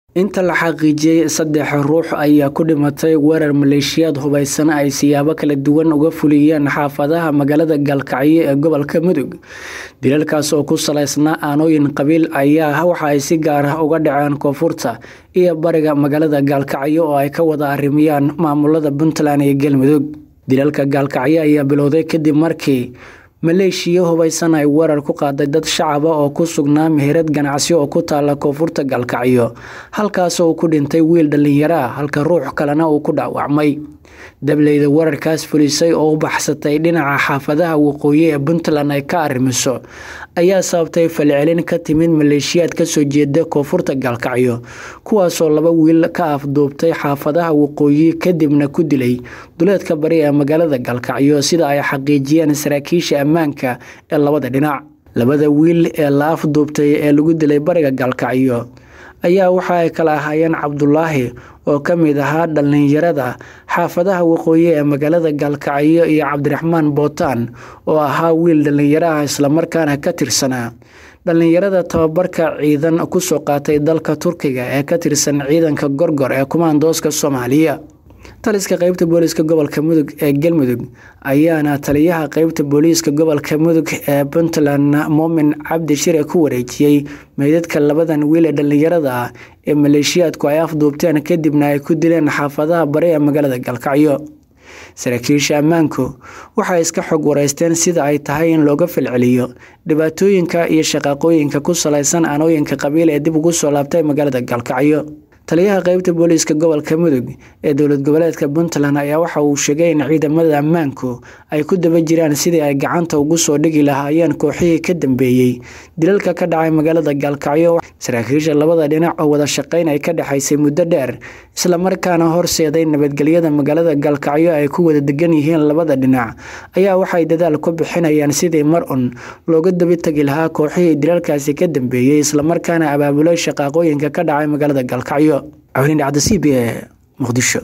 inta la xaqiijiyey saddex ruux ayaa ku dhimatay weerar maleeshiyaad hubaysan ay siyaabo kala duwan uga fuliyeen xaafadaha magaalada gaalkacyo ee gobolka mudug dilalkaas oo ku salaysnaa aanooyin qabiil ayaa waxa ay si gaar ah uga dhaceen koonfurta iyo bariga magaalada gaalkacyo oo ay ka wada arrimiyaan maamulada puntland iyo galmudug dilalka gaalkacyo ayaa bilowday kadib markii maleeshiya hubaysan ay weerar ku qaaday dad shacaba oo ku sugnaa meherad ganacsi oo ku taala koonfurta gaalkacyo halkaas uu ku dhintay wiil dhallinyaro ah halka ruux kalena uu ku dhaawacmay dableyda weerarkaas fulisay oo u baxsatay dhinaca xaafadaha waqooyi ee puntland ay ka arrimiso ayaa sababtay falcelin ka timid maleeshiyaad kasoo jeeda koonfurta gaalkacyo kuwaasoo laba wiil ka afduubtay xaafadaha waqooyi kadibna ku dilay duleedka bari ee magaalada gaalkacyo sida ay xaqiijiyeen saraakiisha ammaanka ee labada dhinac labada wiil ee la afduubtay ee lagu dilay bariga gaalkacyo ayaa waxa ay kala ahaayeen cabdulaahi oo ka mid ahaa dhallinyarada xaafadaha waqooyi ee magaalada gaalkacyo iyo cabdiraxmaan bootaan oo ahaa wiil dhallinyaro ah islamarkaana ka tirsanaa dhallinyarada tababarka ciidan kusoo qaatay dalka turkiga ee ka tirsan ciidanka gorgor ee kumaandooska soomaaliya taliska qeybta booliiska gobolka mudug ee galmudug ayaana taliyaha qeybta booliiska gobolka mudug ee puntland moomin cabdi shire ku wareejiyey meydadka labadan wiil ee dhallinyarada ah ee maleeshiyaadku ay afduubteen kadibna ay ku dileen xaafadaha bari ee magaalada gaalkacyo saraakiisha ammaanku waxay iska xog wareysteen sida ay tahay in looga falceliyo dhibaatooyinka iyo shaqaaqooyinka ku salaysan aanooyinka qabiil ee dib ugu soo laabtay magaalada gaalkacyo taliyaha qeybta booliiska gobolka mudug ee dowlad goboleedka puntland ayaa waxa uu sheegay in ciidamada ammaanku ay ku daba jiraan sidii ay gacanta ugu soo dhigi lahaayeen kooxihii ka dambeeyey dilalka ka dhacay magaalada gaalkacyo saraakiisha labada dhinac oo wada shaqayn ay ka dhexaysay muddo dheer islamarkaana horseeday nabadgelyada magaalada gaalkacyo ay ku wada degan yihiin labada dhinac ayaa waxay dadaal ku bixinayaan sidii mar un looga daba tegi lahaa kooxihii dilalkaasi ka dambeeyey islamarkaana abaabulay shaqaaqooyinka ka dhacay magaalada gaalkacyo cawlin dhacda c b e muqdisho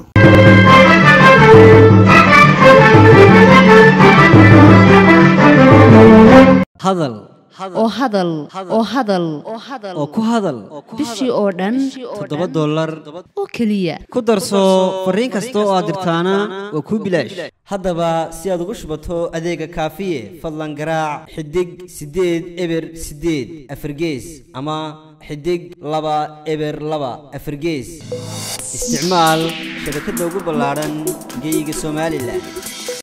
hadal oo hadal oo hadal oo ku hadal bishii oo dhan toddoba dollar oo keliya ku darso fariin kasta oo aad dirtaana waa kuu bilaash haddaba si aad ugu shubato adeega kaafiye fadlan garaac xidig siddeed eber siddeed afargees ama xidig laba eber laba afargees isticmaal shabakadda ugu ballaadhan geeyiga somalilan